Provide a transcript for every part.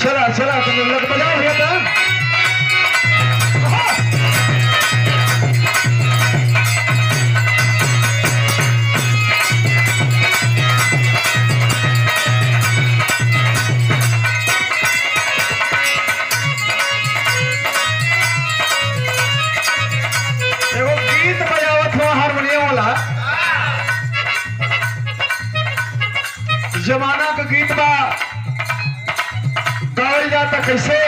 चला चला तुम लोग बजाओ भैया तो एगो गीत बजावत हुआ हारमोनियम वाला जमाना का गीत बा गावल जाता कैसे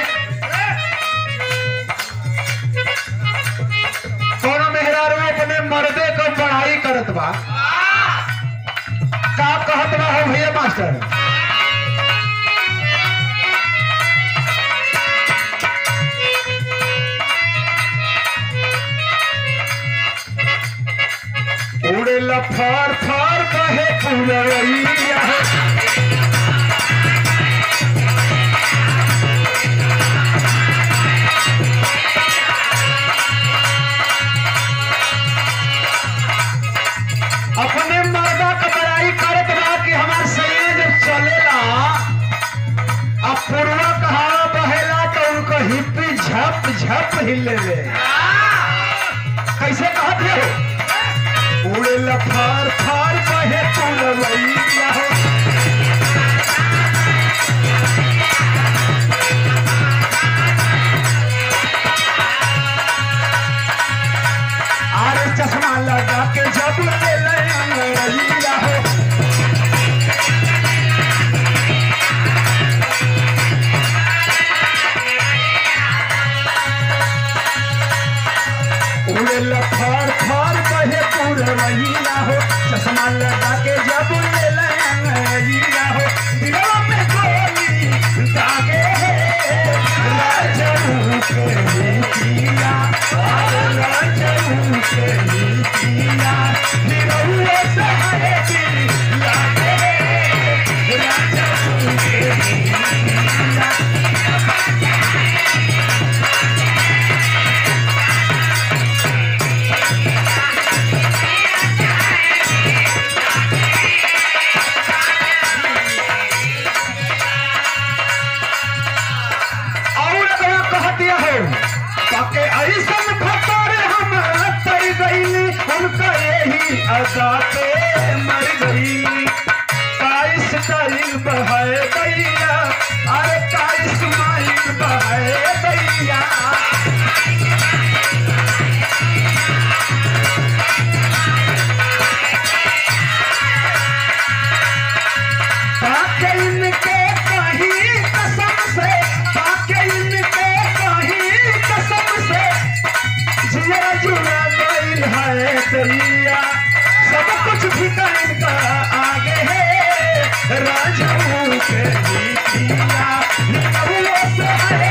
कोनो मेहरारू अपने मर्दे क पढ़ाई करत बा का कहत बा हो भैया मास्टर उड़ेला फार फार कहे पुरवैया अपने मर्दा का बड़ाई करत बा कि हमार सैया जब चलेला अब पूर्वा कहावा बहेला तो उनको हिप्पी झप झप हिले ले कैसे कहत हो उड़ेला फार फार कहे पुरवैया हो आरे चश्मा लगा के जब ले लैया हो उड़ेला फार फार कहे पुरवैया हो चश्मा लगा के जब ले लैया हो दिलवा में गोली दागे राजू के नीतिया राजू के नीतिया दिलवा से हरे दिल लागे राजू के नीतिया और अगला कहते हो ताके ऐसन फकर हम तर गईली उनका यही अदा पे मर गई काइस टाइल बहाए गैया अरे काइस माइल बहाए गैया ताके इनके कहीं कसम से ताके इनके कहीं कसम से जिया जुड़ा गईल है दैया सब कुछ फिका इनका आगे है राजू के जीतिया निकलो से है